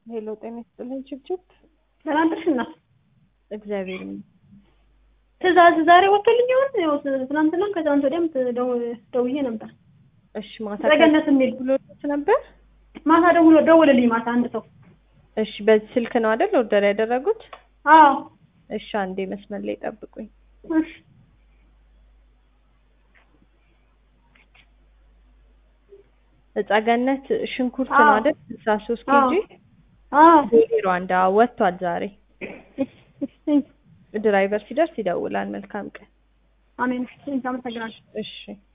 ሄሎ ጤና ይስጥልኝ ችብችብ ደህና ነሽ እናት? እግዚአብሔር ይመስገን። ትእዛዝ ዛሬ ወጥቶልኝ ይሆን? ያው ትናንትና ከትናንት ወዲያም ደው- ደውዬ ነበር። እሺ ማታ ዘገነት የሚል ብሎት ነበር። ማታ ደውሎ ደውልልኝ ማታ አንድ ሰው። እሺ በዚህ ስልክ ነው አይደል ኦርደር ያደረጉት? አዎ እሺ አንዴ መስመር ላይ ጠብቁኝ። እሺ እጻገነት ሽንኩርት አዎ። ነው አይደል? ስልሳ ሶስት አዎ ኬጂ አዎ ቦሌ ሩዋንዳ ወጥቷል ዛሬ። እሺ፣ እሺ፣ ድራይቨር ሲደርስ ይደውላል። መልካም ቀን። አሜን። እሺ፣ አመሰግናለሁ። እሺ